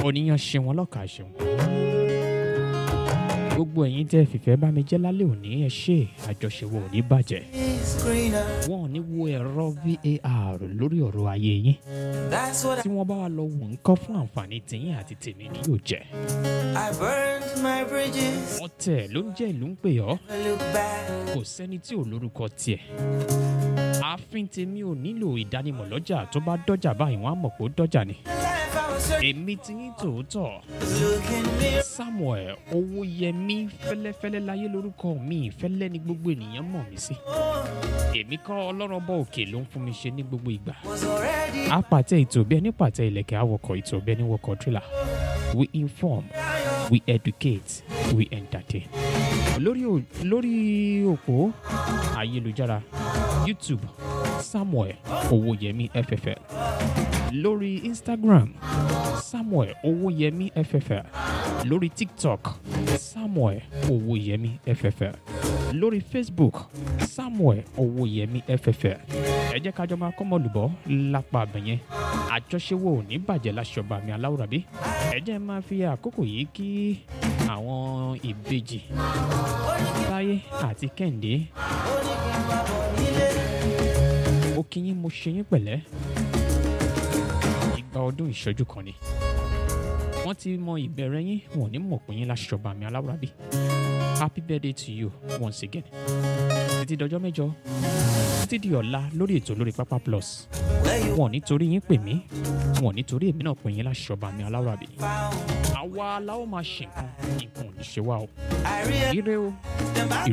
oníyan ṣeun ọlọ́kà ṣeun gbogbo ẹ̀yin tẹ́ fìfẹ́ bá mi jẹ́ lálẹ́ òní ẹ ṣe àjọṣewò ò ní bàjẹ́ is greener. wọn ò ní wo ẹ̀rọ var lórí ọ̀rọ̀ ayé yín That's what tí wọ́n bá wà lọ wò ń kọ́ fún àǹfààní tìyín àti tèmi ni yóò jẹ́ I, I burned my bridges. ọ̀tẹ̀ ló ń jẹ́ ìlú ń pè ọ́ I look back. kò sẹ́ni tí ò lórúkọ tiẹ̀ ààfin tèmi ò nílò ìdánimọ̀ lọ́jà tó bá dọ́jà báyìí wọ́n á mọ̀ pé ó dọ́jà ni The life I was searching èmi ti yín tòótọ́ was looking near. samuel owóyẹmí fẹ́lẹ́fẹ́lẹ́ láyé lórúkọ mi fẹ́lẹ́ ni gbogbo ènìyàn mọ̀ mí sí èmi kọ́ ọlọ́run ọba òkè ló ń fún mi ṣe ní gbogbo ìgbà Was already apàtẹ ètò bí ẹni pàtẹ ìlẹ̀kẹ̀ àwọkọ̀ ètò bí ẹni wọkọ̀ tírélà we inform we educate we entertain lórí ò- lórí òpó ayélujára youtube samuel owóyẹmí ffl lórí instagram samuel owóyẹmí ffl lórí tiktok samuel owóyẹmí ffl lórí facebook samuel owóyẹmí ffl ẹ jẹ́ kájọ máa kọ́ mọ́lùbọ́ lápá abẹ̀yẹn àjọṣewò ò ní bàjẹ́ láṣọba mi aláwùrábí ẹ jẹ́ máa fi àkókò yìí kí àwọn ìbejì táyé àti kẹ́hìndé mo kí yín mo ṣe yín pẹ̀lẹ́ ìgbà ọdún ìṣẹ́jú kan ni wọ́n ti mọ ìbẹ̀rẹ̀ yín wọn ò ní mọ̀ pé yín láṣọba mi aláwùrábí happy birthday to you once again títí dọjọ́ mẹ́jọ títí di ọ̀la lórí ètò lórí pápá plus where you wọn ò nítorí yín pè mí wọn ò nítorí èmi náà pè yín láṣọba mi aláwùrábí found. àwa la ó máa ṣe nǹkan nǹkan ò ní ṣe wá o I realized ire o them